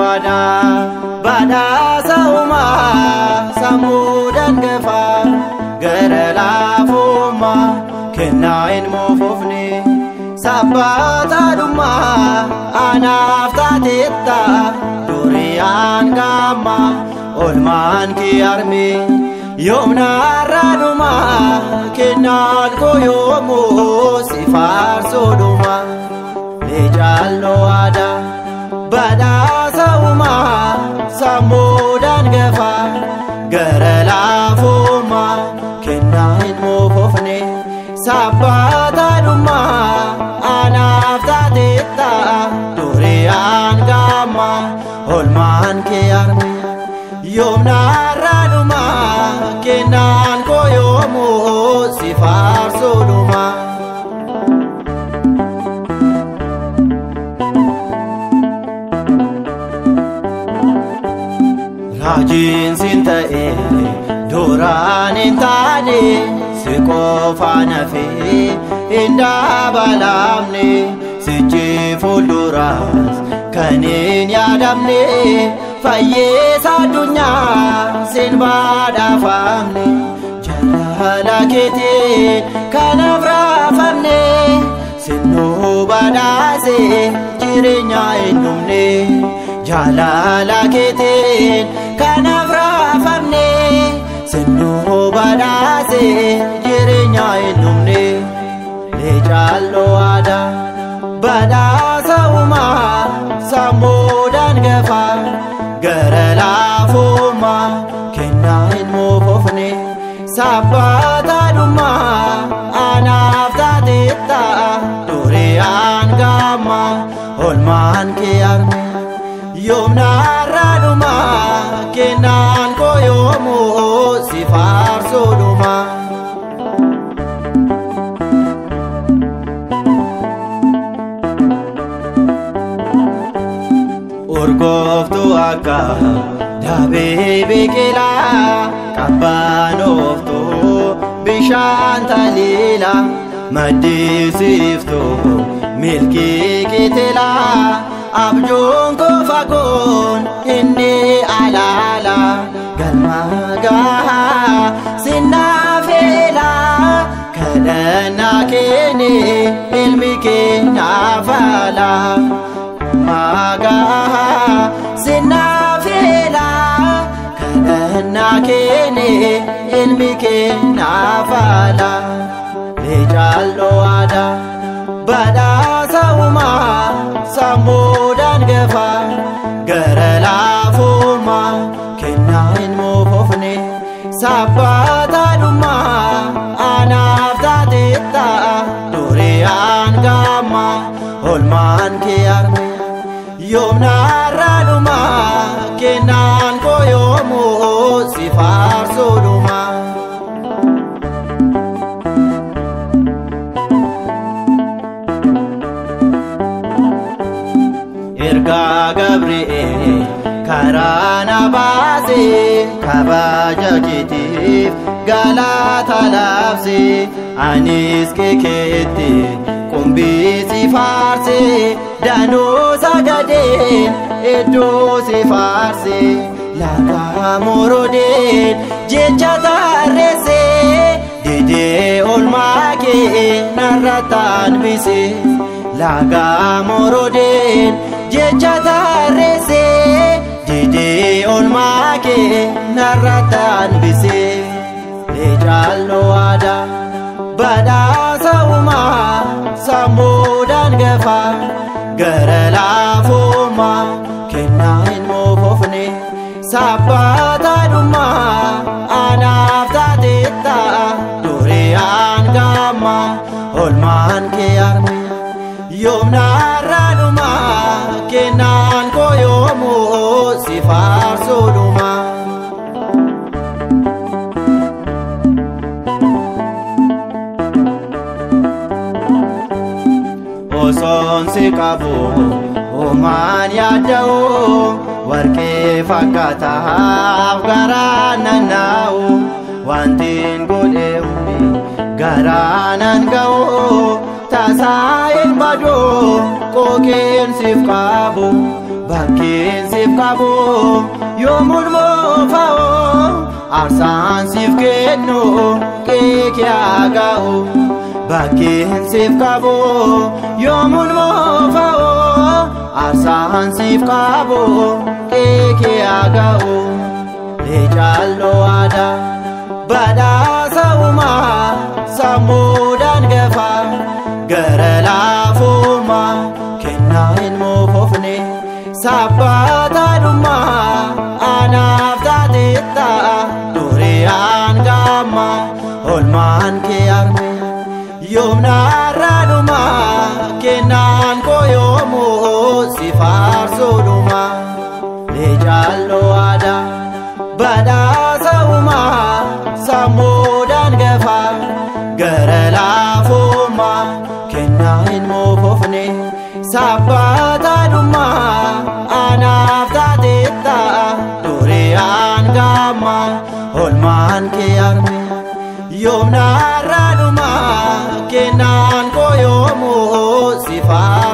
aadaa badhaasa uumaa sammuu dangafaa gara laafummaa kennaa hin moofofne sabbaataadhummaa anaaf taateetta duriyaan gaamma olmaan kee arme yoomnaarraadhumaa kennaan koo yoomuu si faarsoodhumaa leejalloo aadaa badhaasa uumaa sammuu dangafaa gara laafummaa kennaa hin moofofne sabbaataadhummaa anaaf taateetta duriyaan gaamma olmaan kee arme yoomnaarraadhumaa kennaan koo yoomuu si faarsoodhumaa. Raajiin siin ta'e duraan hin taane si qofaan hafee hin dabalamne sichi fuulduraas kan hin yaadamne fayyeessa addunyaa siin badhaafamne jaalala keetiin kanaaf raafamne sinnuu badhaase jireenya hin dhumne. jaalala keetiin kanaaf raafamne sinnuu badhaase jireenya hin dhumne leejalloo aadaa badhaasa uumaa sammuu dangafaa gara laafummaa kennaa hin moofofne sabbaataadhummaa anaaf taateetta duriyaan gaamma olmaan kee arme yoomnaarraadhumaa kennaan koo yoomuu si faarsoodhumaa. urgooftuu akka daabee biqilaa qabbaanooftuu bishaan taliila maddisiiftuu milkii kitilaa abjuun koo fagoon inni alaala galma gahaa sinnaafeela kadhannaa keeni ilmi keenyaa faala magaa sinnaafeela kadhannaa keeni ilmi keenyaa faala leejalloo aadaa badhaasa uumaa sammuu dangafaa gara laafummaa kennaa hin moofofne sabbaataadhummaa anaaf taateetta duriyaan gaamma olmaan kee arme yoomnaarraadhumaa kennaan koo yoomuu si faarsoodhumaa. ergaa gabri'eel karaa na baase kabaja keetiif galata laabse anis keekeetti qumbii si faarse danuu sagadeen iddoo si faarse laga morodeen jecha tarreesse didee olmaa kee narrataan bise laga morodeen jecha tarreesse didee olmaa kee narrataan bise leejalloo aadaa badhaasa uumaa sammuu dangafaa gara laafummaa kennaa hin moofofne sabbaataadhummaa anaaf taateetta duriyaan gaamma olmaan kee arme yoomnaarraadhumaa kennaan koo yoomuu si faarsoodhumaa. osoon si qabu homaan yaada'u warqee fakkaataaf garaa nanaa'u wantiin godhe hundi garaa nan ga'u tasaa hin badu qookeen siif qabu bakkeen siif qabu yoomuun moofa'u aarsaan siif kennu keekee aga'u bakkeen siif qabu yoomuun moofa'u aarsaan siif qabu keekee aga'u leecaaloo aadaa badhaasa uumaa sammuudhaan gafa gara laafummaa kennaa hin moofofne sabbaataadhummaa anaaf taateetta duriyaan gaamma olmaan kee arme yoomnaarraadhumaa kennaan koo yoomuu si faarsuudhumaa leecaaloo aadaa badhaasa uumaa sammuudhaan gafa gara laafummaa kennaa hin moofofne sabbaataadhummaa anaaf taateetta duriyaan gaamma olmaan kee arme yoomnaarraadhumaa kennaan koo yoomuu si faarsuudhumaa